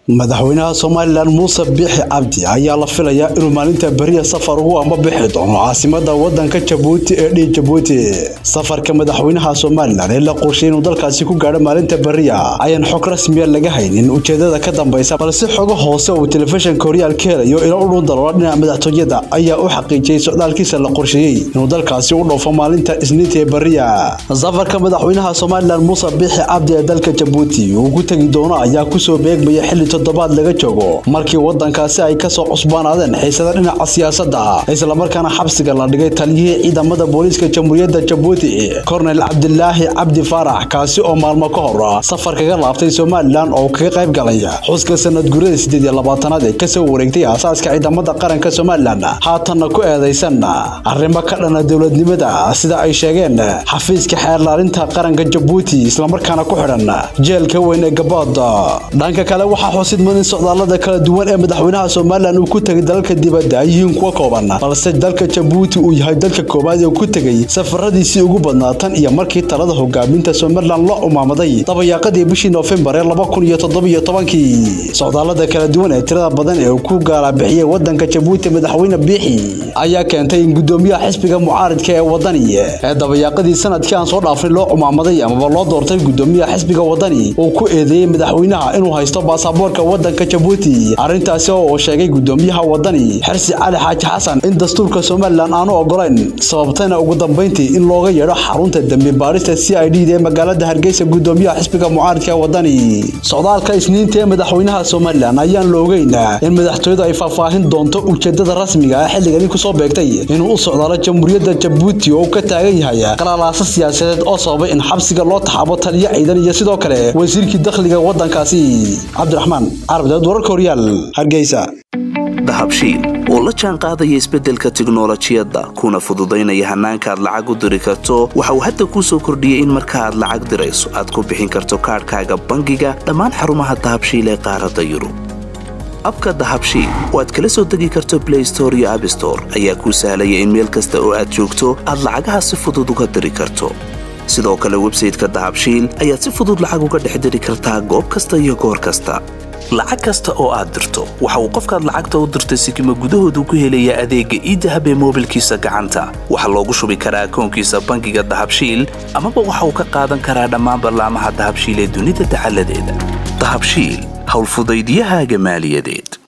madaxweynaha somalilan muuse biixi cabdi ayaa la filayaa inuu maalinta beriya safar ugu ambabixi doono caasimada wadanka jabuuti ee dhii jabuuti safarka madaxweynaha somalilan ee la qorshay inuu dalkaasi ku gaadho maalinta beriya ayaan xog rasmiya laga haynin ujeedada ka dambaysa balse xogo hoose uu telefishinka horyaal ka helayo ilo u dhun daloola dhinaca madaxtooyada ayaa u xaqiijiyey socdaalkiisa la qorsheeyey inuu dalkaasi u dhoofo maalinta isniinta ee beriya safarka madaxweynaha somalilan muuse biixi cabdi ee dalka jabuuti uu ku tegi doono ayaa kusoo beegmaya xili toddobaad laga joogo markii wadankaasi ay kasoo cusbaanaadeen xiisada dhinaca siyaasadda islamarkaana xabsiga la dhigay taliyihii ciidamada booliiska jamhuuriyadda jabuuti kornel cabdilaahi cabdi faarax kaasi oo maalmo ka hor safar kaga laabtay somalilan oo kaga qayb galay xuska sanad gurada sideed iyo labaatanaad ee kasoo wareegtay aasaaska ciidamada qaranka somalilan haatanna ku eedaysan arrimo ka dhana dowladnimada sida ay sheegeen xafiiska xeerlaalinta qaranka jabuuti islamarkaana ku xidhan jeelka weyn ee gabood dhanka kale waxaa xusid mudan in socdaalada kala duwan ee madaxweynaha somalilan uu ku tegay dalalka dibadda ay yihiin kuwa kooban balse dalka jabuuti uu yahay dalka koowaad ee ku tegay safaradiisii ugu badnaa tan iyo markii talada hogaaminta somalilan loo umaamaday dabayaaqadii bishii noofembar ee laba kun iyo toddobiyo tobankii socdaalada kala duwan ee tirada badan ee uu ku gaalabixiyey wadanka jabuuti madaxweyne biixi ayaa keentay in gudoomiyaha xisbiga mucaaridka ee wadani ee dabayaaqadii sanadkii aan soo dhaafnay loo umaamaday amaba loo doortay gudoomiyaha xisbiga wadani uu ku eedeeyey madaxweynaha inuu haysto baasaboorka wadanka jabuuti arrintaasi oo uu sheegay gudoomiyaha wadani xirsi cali xaaji xasan in dastuurka somalilan aanu ogolayn sababtayna ugu dambayntii in looga yeedho xarunta dembi baarista c i d ee magaalada hargeysa gudoomiyaha xisbiga mucaaridka ee wadani socdaalka isniinta ee madaxweynaha somalilan ayaan la ogeyn in madaxtooyadu ay faahfaahin doonto ujeedada rasmiga ah xilligani kusoo beegtay inuu u socdaalo jamhuuriyadda jabuuti oo uu ka taagan yahay qalalaasa siyaasadeed oo sababay in xabsiga loo taxaabo taliyo ciidan iyo sidoo kale wasiirkii dakhliga wadankaasi cabdiraxmaan carabdeed wararka horyaal hargeysa dahabshiil oo la jaan qaadaya isbeddelka tiknolojiyadda kuna fududaynaya hannaanka aad lacag u diri karto waxa uu hadda kuu soo kordhiyey in marka aad lacag dirayso aad ku bixin karto kaadhkaaga bangiga dhammaan xarumaha dahabshiil ee qaaradda yurub abka dahabshiil oo aad kala soo degi karto blay store iyo abstore ayaa kuu sahlaya in meel kasta oo aad joogto aad lacagaha si fudud uga diri karto sidoo kale websayteka dahabshiil ayaad si fudud lacag uga dhex diri kartaa goob kasta iyo goor kasta lacag kasta oo aad dirto waxa uu qofkaad lacagta u dirtay sikima gudahoodu ku helayaa adeegga iidahab ee moobilkiisa gacanta waxaa loogu shubi karaa akoonkiisa bangiga dahabshiil amaba waxa uu ka qaadan karaa dhammaan ballaamaha dahabshiil ee dunida dacaladeeda dahabshiil howlfudaydiyahaaga maaliyadeed